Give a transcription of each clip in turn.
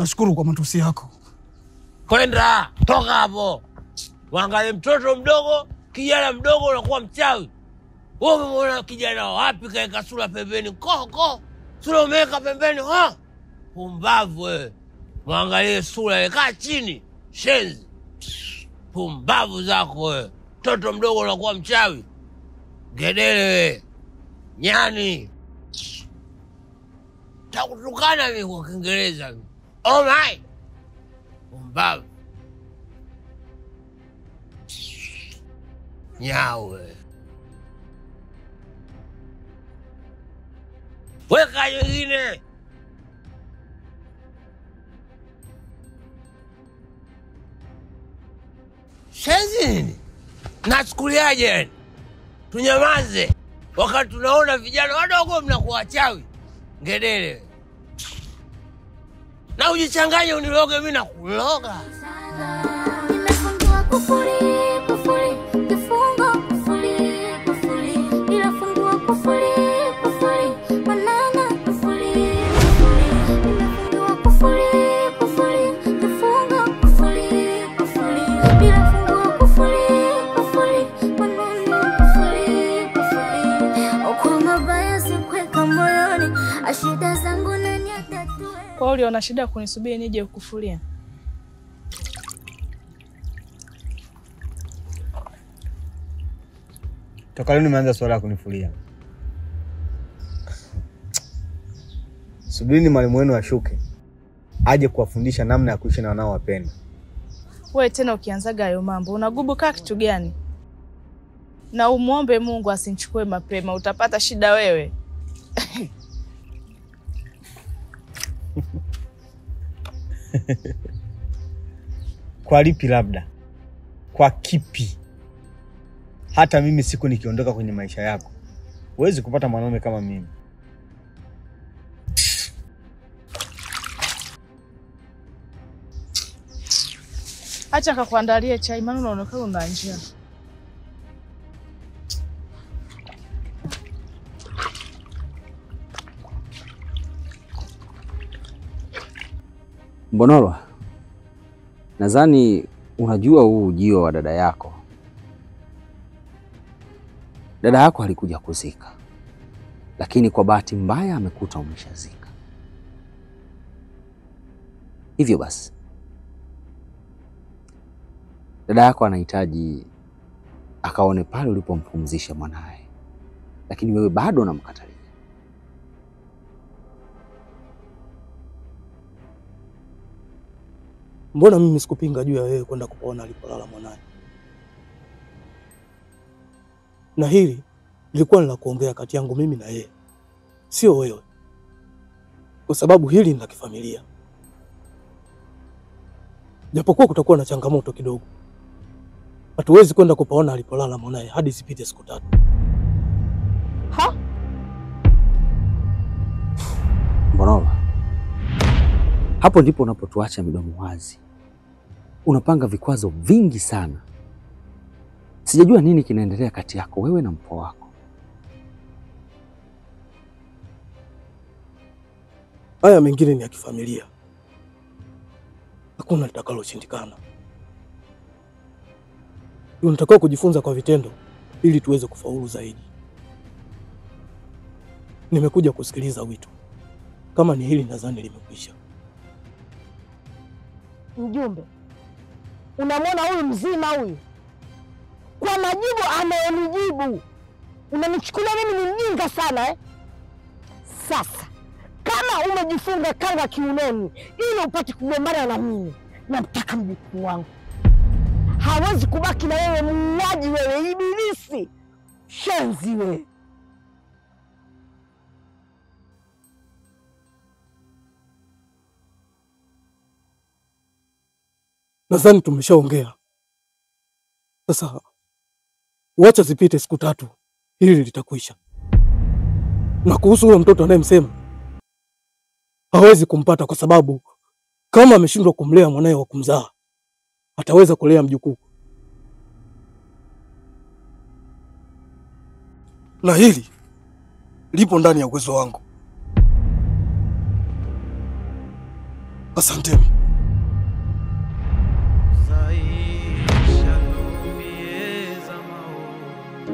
Nashukuru kwa matusi yako. Kwenda toka hapo, wangalie mtoto mdogo, kijana mdogo, unakuwa mchawi. Wewe umemwona kijana wapi kaeka sura pembeni? Ko ko, sura umeweka pembeni ha? Pumbavu wewe, mwangalie sura ile, kaa chini, shenzi. Pumbavu zako wewe, mtoto mdogo unakuwa mchawi. Ngedere wewe, nyani, takutukana mimi kwa Kiingereza. Oh my Pumbavu. Nyawe. Weka nyingine. Shenzi nini? Nachukuliaje yani? Tunyamaze wakati tunaona vijana wadogo mnakuwa wachawi. Ngedere. Na ujichanganye uniloge mimi na kuloga. Nimefungua kufuli, kufuli, kifungo kufuli, kufuli. Ninafungua kufuli, kufuli, manana kufuli, kufuli. Nimefungua kufuli, kufuli, kifungo kufuli, kufuli. Ninafungua kufuli, kufuli, manana kufuli, kufuli. Kwa mabaya sikuweka moyoni, ashida zangu nani atatue? Kwa hiyo uliona shida kunisubiri nije kukufulia? Toka lini umeanza swala ya kunifulia? Subirini mwalimu wenu ashuke aje kuwafundisha namna ya kuishi na wanaowapenda. Wewe tena ukianzaga hayo mambo unagubu kaa kitu gani? Na umwombe Mungu asinichukue mapema, utapata shida wewe. Kwa lipi? Labda kwa kipi? Hata mimi siku nikiondoka kwenye maisha yako, huwezi kupata mwanaume kama mimi. Acha kakuandalie chai, maana unaonekana una njaa. Mbonorwa, nadhani unajua huu ujio wa dada yako. Dada yako alikuja kuzika, lakini kwa bahati mbaya amekuta umeshazika. Hivyo basi, dada yako anahitaji akaone pale ulipompumzisha mwanaye, lakini wewe bado unamkatalia. Mbona mimi sikupinga juu ya wewe kwenda kupaona alipolala mwanaye, na hili lilikuwa ni la kuongea kati yangu mimi na yeye, sio wewe, kwa sababu hili ni la kifamilia. Japokuwa kutakuwa na changamoto kidogo, hatuwezi kwenda kupaona alipolala mwanaye hadi zipite siku tatu. Ha? Mbonola, hapo ndipo unapotuacha midomo wazi. Unapanga vikwazo vingi sana. Sijajua nini kinaendelea kati yako wewe na mpo wako. Haya mengine ni ya kifamilia, hakuna litakaloshindikana. Tunatakiwa kujifunza kwa vitendo ili tuweze kufaulu zaidi. Nimekuja kusikiliza wito, kama ni hili nadhani limekwisha. Mjumbe, unamwona huyu mzima huyu, kwa majibu anayonijibu unanichukulia mimi ni mjinga sana eh? Sasa kama umejifunga kanga kiunoni ili upate kugombana na mimi, namtaka mjukuu wangu, hawezi kubaki na wewe, muuaji wewe, ibilisi, shenzi wewe. Nadhani tumeshaongea sasa, wacha zipite siku tatu, hili litakwisha. Na kuhusu huyo mtoto anayemsema, hawezi kumpata kwa sababu kama ameshindwa kumlea mwanaye wa kumzaa, ataweza kulea mjukuu. Na hili lipo ndani ya uwezo wangu. Asanteni. zaisha lumieza mao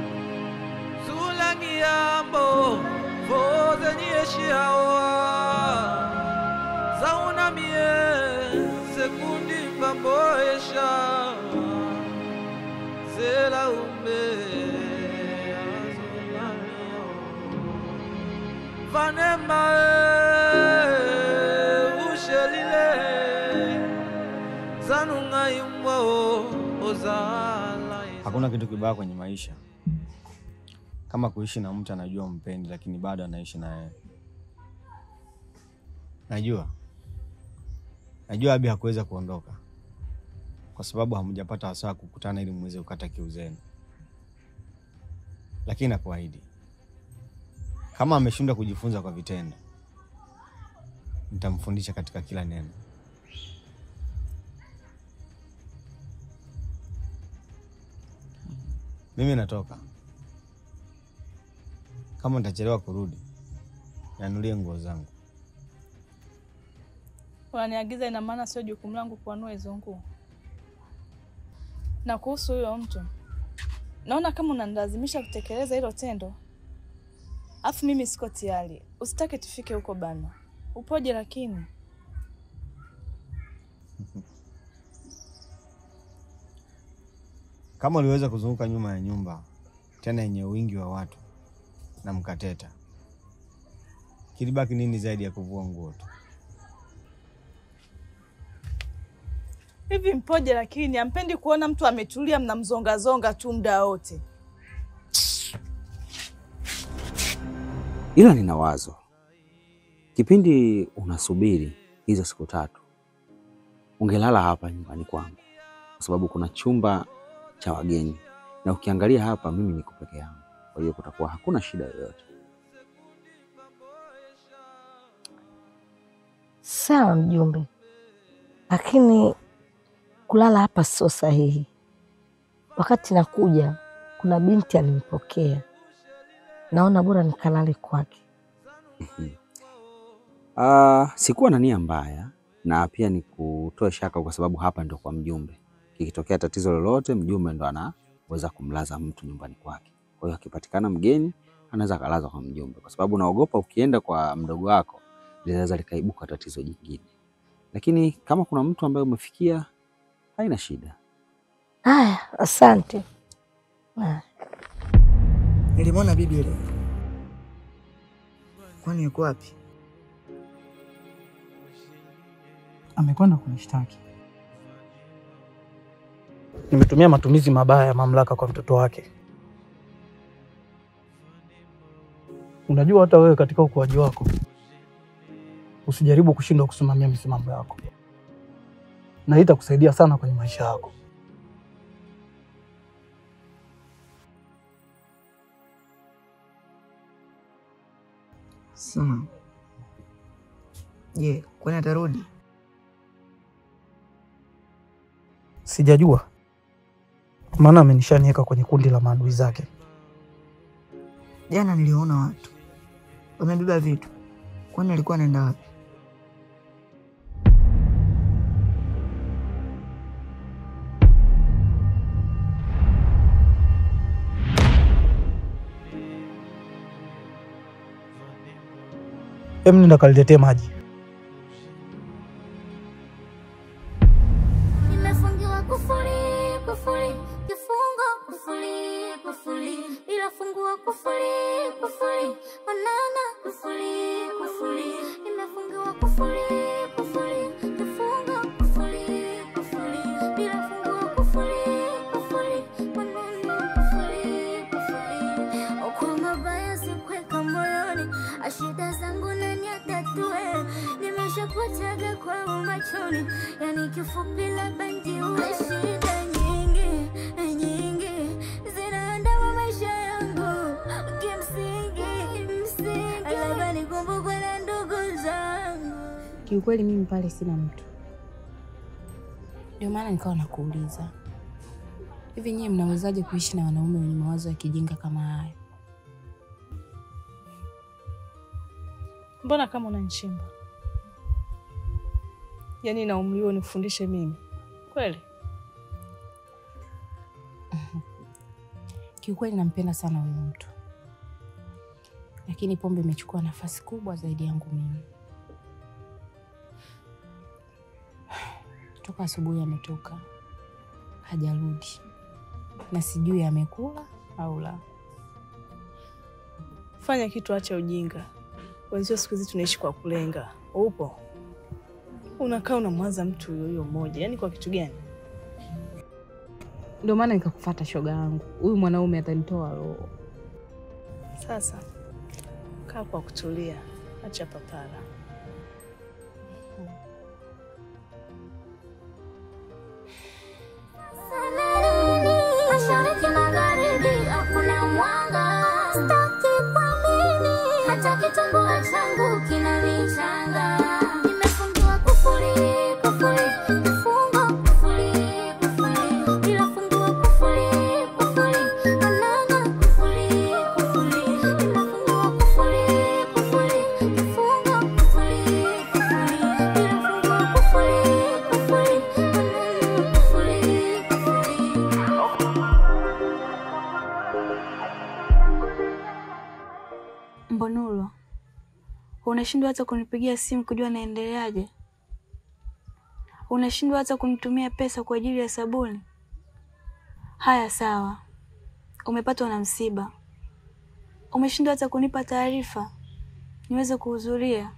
zulangiambo vozenyeshiaoa zaunamie sekundi mbamboesha zelaume azolamio vanemae ushelile zanung'aimwao ozala Hakuna kitu kibaya kwenye maisha kama kuishi na mtu anajua mpendi, lakini bado anaishi na yeye. Najua, najua Abi hakuweza kuondoka kwa sababu hamjapata wasaa kukutana ili muweze kukata kiu zenu, lakini nakuahidi kama ameshindwa kujifunza kwa vitendo, nitamfundisha katika kila neno. Mimi natoka. Kama nitachelewa kurudi, nianulie nguo zangu. Unaniagiza, ina maana sio jukumu langu kuanua hizo nguo. Na kuhusu huyo mtu, naona kama unanilazimisha kutekeleza hilo tendo, afu mimi siko tayari. Usitake tufike huko bana. Upoje lakini? Kama uliweza kuzunguka nyuma ya nyumba tena yenye wingi wa watu na mkateta, kilibaki nini zaidi ya kuvua nguo tu? Hivi mpoje lakini ampendi kuona mtu ametulia mnamzongazonga tu muda wote. Ila nina wazo, kipindi unasubiri hizo siku tatu, ungelala hapa nyumbani kwangu, kwa sababu kuna chumba cha wageni, na ukiangalia hapa mimi niko peke yangu, kwa hiyo kutakuwa hakuna shida yoyote. Sawa mjumbe, lakini kulala hapa sio sahihi. Wakati nakuja, kuna binti alinipokea, naona bora nikalale kwake. Ah, sikuwa na nia mbaya na pia ni kutoa shaka, kwa sababu hapa ndo kwa mjumbe. Kikitokea tatizo lolote, mjumbe ndo anaweza kumlaza mtu nyumbani kwake. Kwa hiyo akipatikana mgeni anaweza akalazwa kwa mjumbe, kwa sababu naogopa ukienda kwa mdogo wako linaweza likaibuka tatizo jingine. Lakini kama kuna mtu ambaye umefikia, haina shida. Haya, asante. Haya. Nilimwona bibi leo. Kwani yuko wapi? Amekwenda kunishtaki. Nimetumia matumizi mabaya ya mamlaka kwa mtoto wake. Unajua, hata wewe katika ukuaji wako usijaribu kushindwa kusimamia misimamo yako, na hii itakusaidia sana kwenye maisha yako. Sawa. Je, kwani atarudi? Sijajua, maana amenishaniweka kwenye kundi la maadui zake. Jana niliona watu wamebeba vitu. Kwani alikuwa anaenda wapi? Hem, nenda kaliletee maji. Nimefungiwa kufuli, kufuli, kifungo kufuli, kufuli, ila fungua kufuli, kufuli, manana kufuli, kufuli, nimefungiwa kufuli, kufuli, kifungo kufuli, kufuli, ila fungua kufuli, kufuli, manana kufuli, kufuli, kwa mabaya sikweka moyoni, ashida zangu nani atatue, nimeshapoteza kwa machoni, yani kifupi labda ndiwe shida nyingi nyingi zinaandama maisha yangu kimsingi msingi labda nikumbukwe na ndugu zangu Kiukweli mimi pale sina mtu, ndio maana nikawa nakuuliza hivi, nyie mnawezaje kuishi na wanaume wenye mawazo ya kijinga kama haya? Mbona kama unanishimba? Yaani na umri huo nifundishe mimi kweli? Kiukweli nampenda sana huyu mtu, lakini pombe imechukua nafasi kubwa zaidi yangu mimi. Toka asubuhi ametoka hajarudi, na sijui amekula au la. Fanya kitu, acha ujinga. Wenzio siku hizi tunaishi kwa kulenga. Upo unakaa unamwaza mtu huyo huyo mmoja, yaani kwa kitu gani? Ndio maana nikakufuata shoga yangu, huyu mwanaume atanitoa roho. Sasa kaa kwa kutulia, acha papara. Mashariki magharibi hakuna mwanga, sitaki kuamini hata kitambua changu kinanichanga. Nimefungiwa kufuri, kufuri, kifungo kufuri, kufuri, bila fungiwa kufuri, kufuri, manana kufuri, kufuri, nimefungiwa kufuri, kufuri, kifungo kufuri, kufuri, bila fungiwa kufuri, kufuri, manana kufuri, kufuri. Mbonulo, unashindwa hata kunipigia simu kujua naendeleaje? Unashindwa hata kunitumia pesa kwa ajili ya sabuni? Haya, sawa, umepatwa na msiba, umeshindwa hata kunipa taarifa niweze kuhudhuria.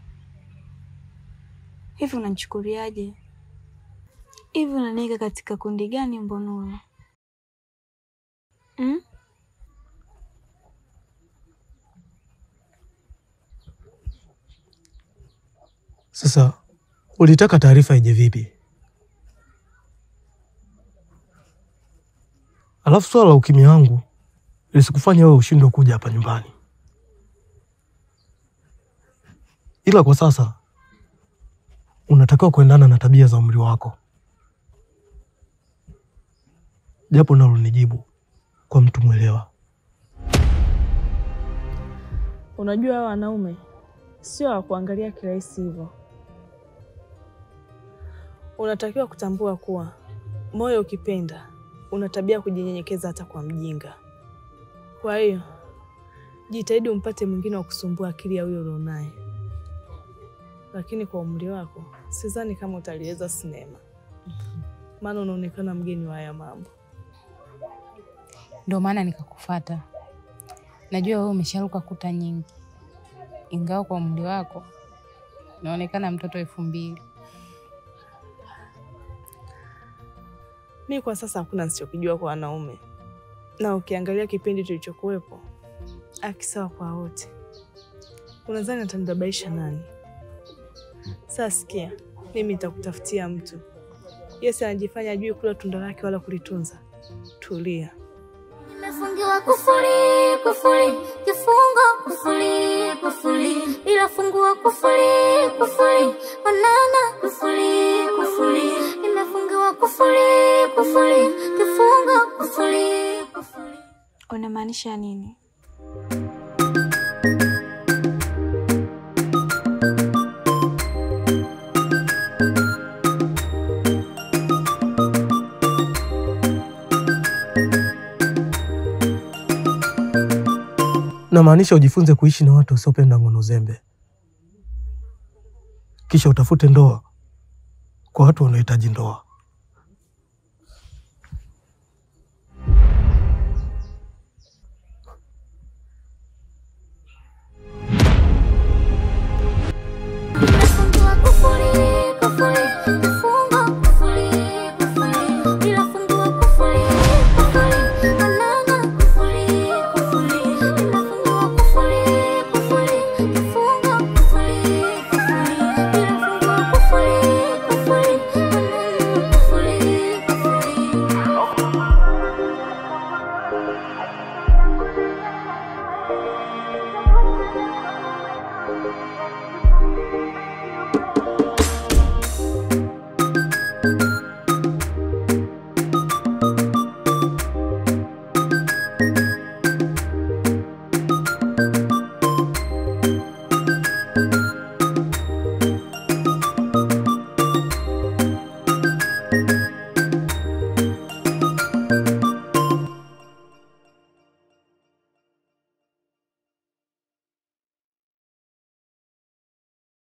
Hivi unanichukuliaje? Hivi unaniweka katika kundi gani, Mbonulo? Mm? Sasa ulitaka taarifa ije vipi? Alafu swala la ukimya wangu lisikufanya wewe ushindwe kuja hapa nyumbani, ila kwa sasa unatakiwa kuendana na tabia za umri wako, japo nalo nijibu kwa mtu mwelewa. Unajua hawa wanaume sio wa kuangalia kirahisi hivyo. Unatakiwa kutambua kuwa moyo ukipenda una tabia ya kujinyenyekeza hata kwa mjinga. Kwa hiyo jitahidi umpate mwingine wa kusumbua akili ya huyo ulionaye, lakini kwa umri wako sidhani kama utaliweza sinema, maana unaonekana mgeni wa haya mambo. Ndio maana nikakufuata. Najua wewe umesharuka kuta nyingi, ingawa kwa umri wako unaonekana mtoto elfu mbili. Mi kwa sasa hakuna nisichokijua kwa wanaume, na ukiangalia kipindi tulichokuwepo akisawa kwa wote, unadhani atanibabaisha nani? Sasa sikia, mimi nitakutafutia mtu. Yesi anajifanya ajui kula tunda lake wala kulitunza. Tulia. Nimefungiwa kufuli, kufuli, kifungo kufuli, kufuli, ila fungua kufuli, kufuli, onana kufuli, kufuli, nimefungiwa kufuli, kufuli, kifungo kufuli, kufuli. Unamaanisha nini? Namaanisha ujifunze kuishi na watu wasiopenda ngono zembe, kisha utafute ndoa kwa watu wanaohitaji ndoa.